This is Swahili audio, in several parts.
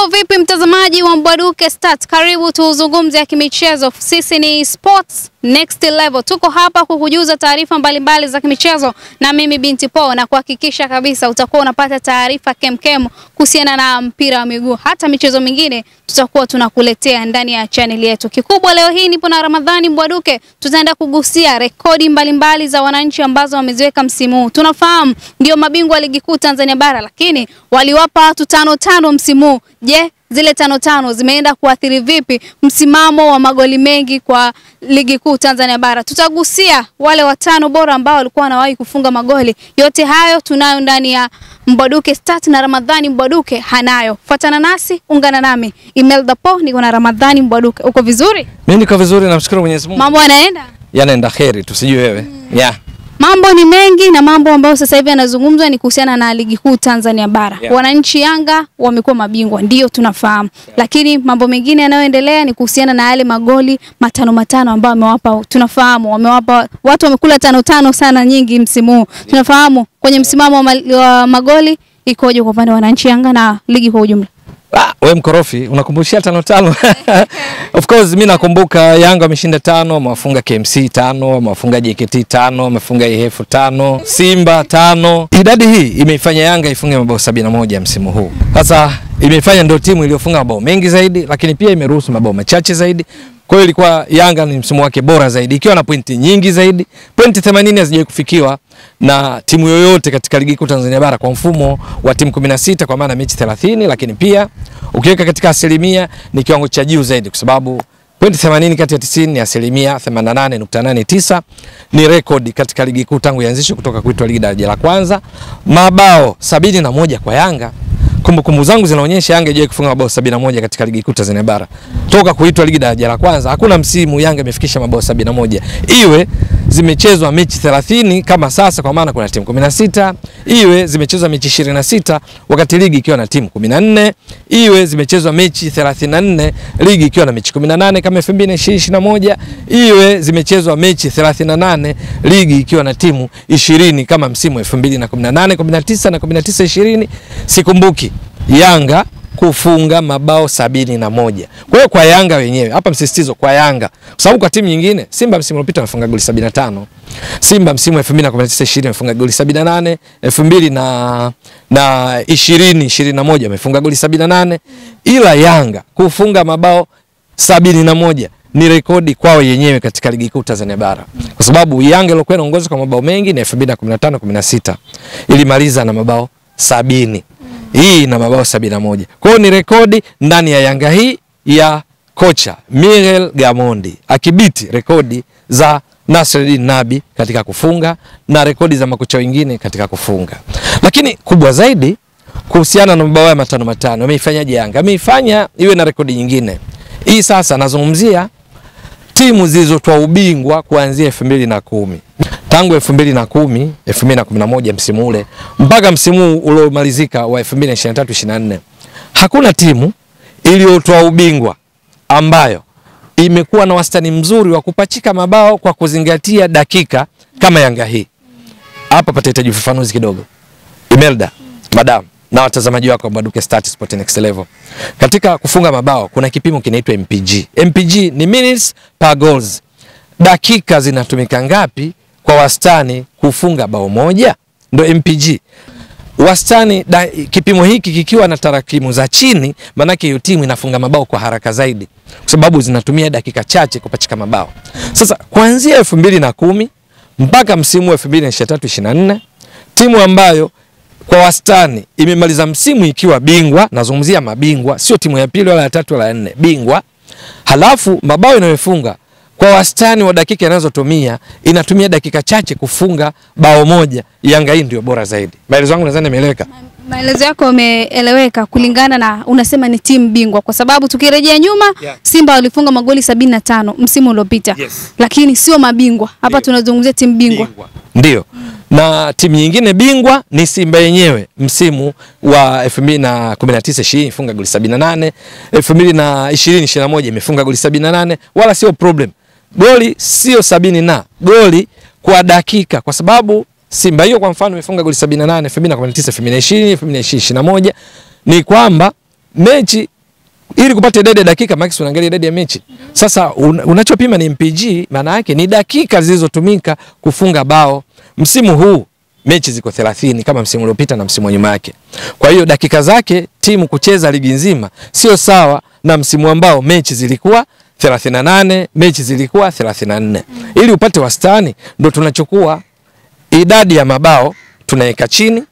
vipi mtazamaji wa Mbwaduke Stats? Karibu tuzungumze ya kimichezo. Sisi ni Sports Next Level. Tuko hapa kukujuza taarifa mbalimbali za kimichezo na mimi Binti Po na kuhakikisha kabisa utakuwa unapata taarifa kemkem kuhusiana na mpira wa miguu. Hata michezo mingine tutakuwa tunakuletea ndani ya channel yetu. Kikubwa leo hii nipo na Ramadhani Mbwaduke. Tutaenda kugusia rekodi mbalimbali za wananchi ambazo wameziweka msimu huu. Tunafahamu ndio mabingwa wa ligi kuu Tanzania bara, lakini waliwapa watu tano tano msimu huu. Je, zile tano tano zimeenda kuathiri vipi msimamo wa magoli mengi kwa ligi kuu Tanzania bara? Tutagusia wale watano bora ambao walikuwa wanawahi kufunga magoli. Yote hayo tunayo ndani ya Mbwaduke Stat na Ramadhani Mbwaduke hanayo. Fuatana nasi, ungana nami Imelda Po, niko na Ramadhani Mbwaduke. Uko vizuri? Mimi niko vizuri, namshukuru Mwenyezi Mungu. Mambo yanaenda? Yanaenda heri, tusijui wewe. Yeah. Mambo ni mengi na mambo ambayo sasa hivi yanazungumzwa ni kuhusiana na ligi kuu Tanzania bara. Yeah. Wananchi Yanga wamekuwa mabingwa, ndio tunafahamu. Lakini mambo mengine yanayoendelea ni kuhusiana na yale magoli matano matano ambayo wamewapa, tunafahamu wamewapa watu wamekula tano tano sana nyingi msimu huu. Tunafahamu kwenye msimamo wa, ma- wa magoli ikoje kwa upande wa wananchi Yanga na ligi kwa ujumla. Ah, we mkorofi unakumbushia tano tano. of course mimi nakumbuka Yanga wameshinda tano, wamewafunga KMC tano, wamewafunga JKT tano, wamefunga IHF tano, Simba tano. Idadi hii imeifanya Yanga ifunge mabao sabini na moja msimu huu. Sasa imeifanya ndio timu iliyofunga mabao mengi zaidi, lakini pia imeruhusu mabao machache zaidi. Kwa hiyo ilikuwa Yanga ni msimu wake bora zaidi ikiwa na pointi nyingi zaidi. Pointi 80 hazijawahi kufikiwa na timu yoyote katika ligi kuu Tanzania bara kwa mfumo wa timu 16 kwa maana mechi 30, lakini pia ukiweka katika asilimia ni kiwango cha juu zaidi kwa sababu pointi 80 kati ya 90 ni asilimia 88.89 ni rekodi katika ligi kuu tangu ianzishwe kutoka kuitwa ligi daraja la kwanza. Mabao sabini na moja kwa Yanga kumbukumbu zangu zinaonyesha Yanga haijawahi kufunga mabao 71 katika ligi kuu Tanzania bara toka kuitwa ligi daraja la kwanza. Hakuna msimu Yanga imefikisha mabao 71, iwe zimechezwa mechi 30 kama sasa, kwa maana kuna timu 16, iwe zimechezwa mechi 26 wakati ligi ikiwa na timu 14, iwe zimechezwa mechi 34 ligi ikiwa na mechi 18 kama 2021, iwe zimechezwa mechi 38 ligi ikiwa na timu 20 kama msimu 2018 19 na 19 20, sikumbuki Yanga kufunga mabao sabini na moja. Kwa hiyo kwa Yanga wenyewe hapa msisitizo kwa Yanga, kwa sababu kwa timu nyingine Simba msimu uliopita amefunga goli 75. Simba msimu 2019 20 amefunga goli 78, 2000 na na 20 21 amefunga goli 78, ila Yanga kufunga mabao sabini na moja ni rekodi kwao yenyewe katika ligi kuu Tanzania bara, kwa sababu Yanga ilikuwa inaongoza kwa mabao mengi ni 2015 16 ilimaliza na mabao sabini hii na mabao sabini na moja. Kwa hiyo ni rekodi ndani ya Yanga hii ya kocha Miguel Gamondi akibiti rekodi za Nasreddin Nabi katika kufunga na rekodi za makocha wengine katika kufunga. Lakini kubwa zaidi kuhusiana na mabao ya matano matano, ameifanyaje Yanga? Ameifanya iwe na rekodi nyingine. Hii sasa nazungumzia timu zilizotoa ubingwa kuanzia elfu mbili na kumi tangu elfu mbili na kumi elfu mbili na kumi na moja msimu ule mpaka msimu uliomalizika wa elfu mbili na ishirini na tatu ishirini na nne hakuna timu iliyotoa ubingwa ambayo imekuwa na wastani mzuri wa kupachika mabao kwa kuzingatia dakika kama Yanga hii. Hapa patahitaji ufafanuzi kidogo. Imelda, madam na watazamaji wako wa Mbwaduke Stats Sport Next Level. Katika kufunga mabao kuna kipimo kinaitwa MPG. MPG ni minutes per goals. Dakika zinatumika ngapi kwa wastani kufunga bao moja? Ndio MPG. Wastani da, kipimo hiki kikiwa na tarakimu za chini, maanake hiyo timu inafunga mabao kwa haraka zaidi, kwa sababu zinatumia dakika chache kupachika mabao. Sasa kuanzia elfu mbili na kumi mpaka msimu wa elfu mbili na ishirini na tatu ishirini na nne timu ambayo kwa wastani imemaliza msimu ikiwa bingwa, nazungumzia mabingwa, sio timu ya pili wala ya tatu wala ya nne, bingwa. Halafu mabao inayofunga kwa wastani wa dakika inazotumia inatumia dakika chache kufunga bao moja. Yanga hii ndio bora zaidi. Maelezo yangu nadhani yameeleweka. Maelezo yako yameeleweka kulingana na unasema ni timu bingwa, kwa sababu tukirejea nyuma Yeah. Simba walifunga magoli sabini na tano msimu uliopita Yes. lakini sio mabingwa. Hapa Ndio. tunazungumzia timu bingwa. Ndio. Na timu nyingine bingwa ni Simba yenyewe msimu wa 2019 20 ifunga goli 78, 2020 21 imefunga goli 78, wala sio problem. Goli sio sabini na goli kwa dakika, kwa sababu Simba hiyo kwa mfano imefunga goli 78 2019 2020 2021 ni kwamba mechi ili kupata idadi ya dakika max unaangalia idadi ya mechi. Sasa un, unachopima ni MPG, maana yake ni dakika zilizotumika kufunga bao. Msimu huu mechi ziko 30 kama msimu uliopita na msimu wa nyuma yake. Kwa hiyo dakika zake timu kucheza ligi nzima sio sawa na msimu ambao mechi zilikuwa 38, mechi zilikuwa 34. Ili upate wastani ndo tunachukua idadi ya mabao tunaweka chini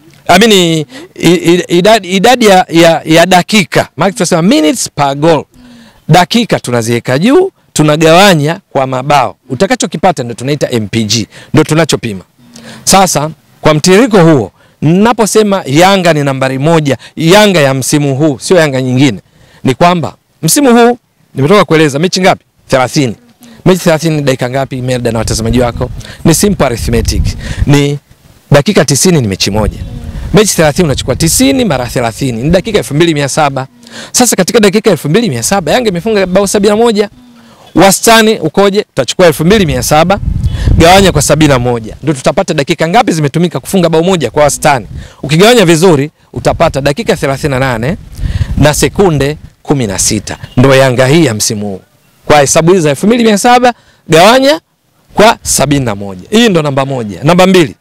amini idadi, idadi ya, ya, ya dakika maana tunasema minutes per goal. Dakika tunaziweka juu, tunagawanya kwa mabao, utakachokipata ndio tunaita MPG, ndio tunachopima. Sasa kwa mtiririko huo, ninaposema Yanga ni nambari moja, Yanga ya msimu huu, sio Yanga nyingine, ni kwamba msimu huu nimetoka kueleza mechi ngapi? 30. Mechi 30 ni dakika ngapi, Merda na watazamaji wako? Ni simple arithmetic, ni dakika 90 ni mechi moja mechi 30 unachukua 90 mara 30 ni dakika 2700. Sasa katika dakika 2700 Yanga imefunga bao 71. Wastani ukoje? Tutachukua 2700 gawanya kwa 71. Ndio tutapata dakika ngapi zimetumika kufunga bao moja kwa wastani. Ukigawanya vizuri utapata dakika 38 na sekunde 16. Ndio Yanga hii ya msimu huu. Kwa hesabu hizo za 2700 gawanya kwa 71. Hii ndo namba moja. Namba mbili.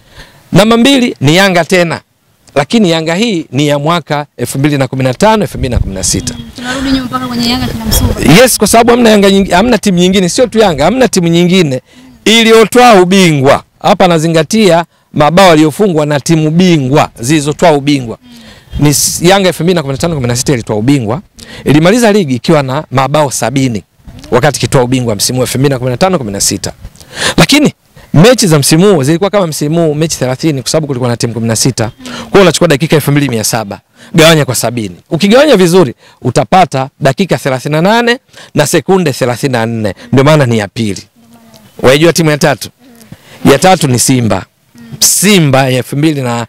Namba mbili ni Yanga tena, lakini Yanga hii ni ya mwaka 2015 2016. Tunarudi nyuma mpaka kwenye Yanga kina Msuva. Yes, kwa sababu hamna Yanga nyingine, hamna timu nyingine, sio tu Yanga, hamna timu nyingine iliyotoa ubingwa. Hapa nazingatia mabao yaliyofungwa na timu bingwa zilizotoa ubingwa. Ni s- Yanga 2015 16 ilitoa ubingwa, ilimaliza ligi ikiwa na mabao sabini wakati ikitoa ubingwa msimu wa 2015 16. Lakini mechi za msimu huu zilikuwa kama msimu huu mechi 30 kwa sababu kulikuwa na timu 16. Kwa hiyo unachukua dakika 2700 gawanya kwa sabini. Ukigawanya vizuri utapata dakika 38 na sekunde 34. Ndio maana ni ya pili. Waijua timu ya tatu? Ya tatu ni Simba. Simba ya 2020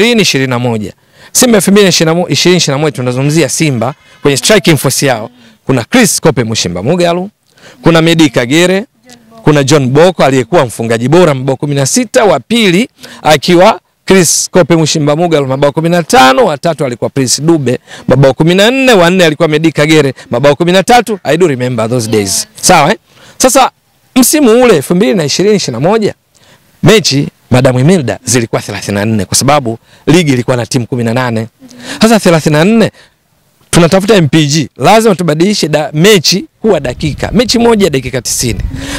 21. Simba 2020 21 tunazungumzia Simba kwenye striking force yao. Kuna Chris Kope Mushimba Mugalu, kuna Medi Kagere, kuna John Boko aliyekuwa mfungaji bora mabao 16, wa pili akiwa Chris Kope Mushimba Mugalu mabao 15, wa tatu alikuwa Prince Dube mabao 14, wa nne alikuwa Medi Kagere mabao 13. I do remember those days. Sawa eh? Sasa msimu ule 2020 21 mechi Madam Imelda zilikuwa 34 kwa sababu ligi ilikuwa na timu 18. Sasa 34 tunatafuta MPG, lazima tubadilishe da, mechi kuwa dakika. Mechi moja dakika 90.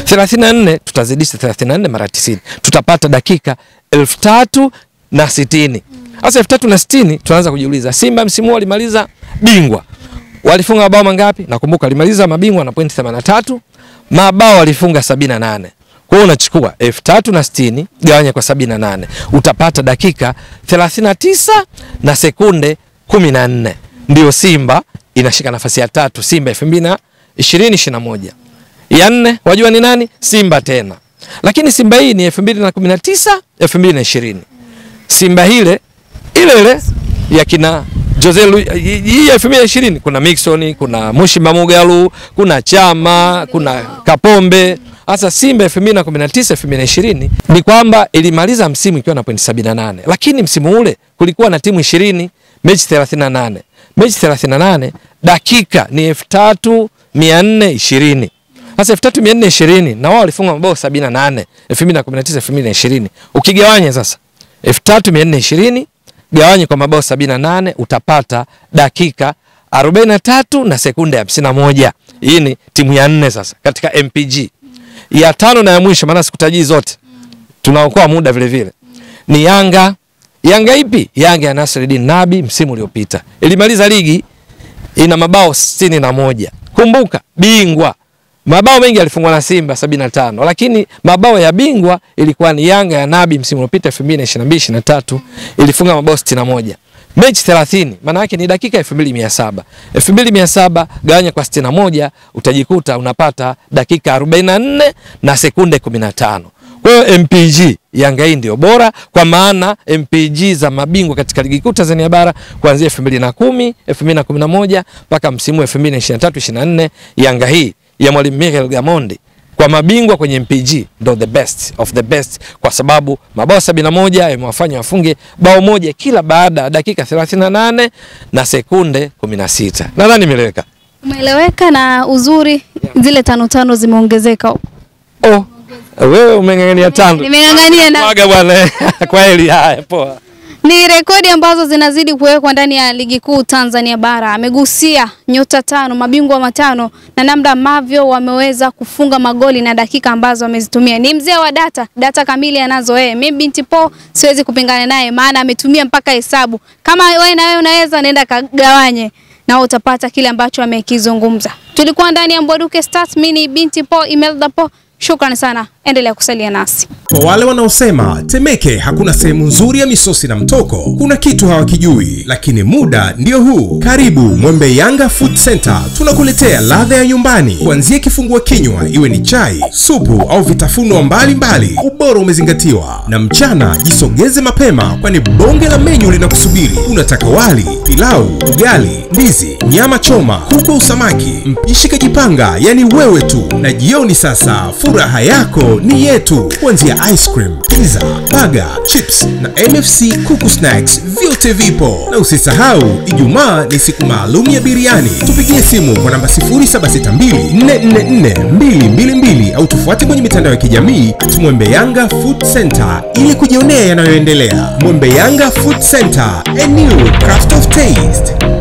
34 tutazidisha 34 mara 90. Tutapata dakika elfu tatu na sitini. Sasa elfu tatu na sitini tunaanza kujiuliza Simba msimu huu walimaliza bingwa. Walifunga mabao mangapi? Nakumbuka walimaliza mabingwa na pointi 83. Mabao walifunga 78. Kwa hiyo unachukua elfu tatu na sitini gawanya kwa 78 utapata dakika 39 na sekunde 14. Ndio Simba inashika nafasi ya tatu, Simba 2020 21. Ya nne wajua ni nani? Simba tena. Lakini Simba hii ni 2019 2020. Simba hile ile ile ya kina Jose Lu, hii ya 2020 kuna Mixon, kuna Mushimba Mugalu, kuna Chama, kuna Kapombe. Sasa Simba 2019 2020 ni kwamba ilimaliza msimu ikiwa na pointi 78, lakini msimu ule kulikuwa na timu 20, mechi 38. Mechi 38 dakika ni 3420. Sasa 3420 na wao walifunga mabao 78 2019 2020. Ukigawanya sasa 3420 gawanye kwa mabao 78 utapata dakika 43 na sekunde 51. Hii ni timu ya nne sasa katika MPG. Ya tano na ya mwisho, maana sikutajii zote, tunaokoa muda vile vile, ni Yanga. Yanga ipi? Yanga ya Nasreddin Nabi msimu uliopita ilimaliza ligi ina mabao sitini na moja. Kumbuka bingwa mabao mengi yalifungwa na Simba 75 lakini mabao ya bingwa ilikuwa ni Yanga ya Nabi msimu uliopita 2022 23 ilifunga mabao 61. Mechi 30 maana yake ni dakika 2700. 2700 gawanya kwa 61 utajikuta unapata dakika 44 na sekunde 15. Kwa hiyo MPG Yanga hii ndio bora kwa maana MPG za mabingwa katika ligi kuu Tanzania bara kuanzia 2010, 2011 mpaka msimu 2023 24 Yanga hii ya Mwalimu Miguel Gamondi kwa mabingwa kwenye MPG ndo the best of the best, kwa sababu mabao 71 yamewafanya wafunge bao moja kila baada ya dakika 38 na sekunde 16. Nadhani imeeleweka. Umeeleweka na uzuri zile tano tano zimeongezeka. Oh, wewe umeng'ang'ania tano. Nimeng'ang'ania na Mwaga bwana. Kwa heli haya, poa. ni rekodi ambazo zinazidi kuwekwa ndani ya ligi kuu Tanzania bara. Amegusia nyota tano, mabingwa matano na namna ambavyo wameweza kufunga magoli na dakika ambazo wamezitumia. Ni mzee wa data, data kamili anazo yeye. Mimi binti Po siwezi kupingana naye, maana ametumia mpaka hesabu. Kama wewe na wewe unaweza, nenda kagawanye na utapata kile ambacho amekizungumza. Tulikuwa ndani ya Mbwaduke Stars, mimi ni binti Po Imelda Po. Shukrani sana, endelea kusalia nasi. Kwa wale wanaosema Temeke hakuna sehemu nzuri ya misosi na mtoko, kuna kitu hawakijui, lakini muda ndio huu. Karibu Mwembe Yanga Food Center, tunakuletea ladha ya nyumbani, kuanzia kifungua kinywa, iwe ni chai, supu au vitafunwa mbalimbali, ubora umezingatiwa. Na mchana jisogeze mapema, kwani bonge la menyu linakusubiri. Unataka wali, pilau, ugali, ndizi, nyama choma, kuku au samaki, mpishi kajipanga, yani wewe tu. Na jioni sasa, furaha yako ni yetu, kuanzia ice cream, pizza, burger, chips na NFC kuku snacks, vyote vipo. Na usisahau Ijumaa ni siku maalum ya biriani. Tupigie simu kwa namba 0762444222 au tufuate kwenye mitandao ya kijamii at Mwembe Yanga Food Center ili kujionea yanayoendelea. Mwembe Yanga Food Center, a new craft of taste.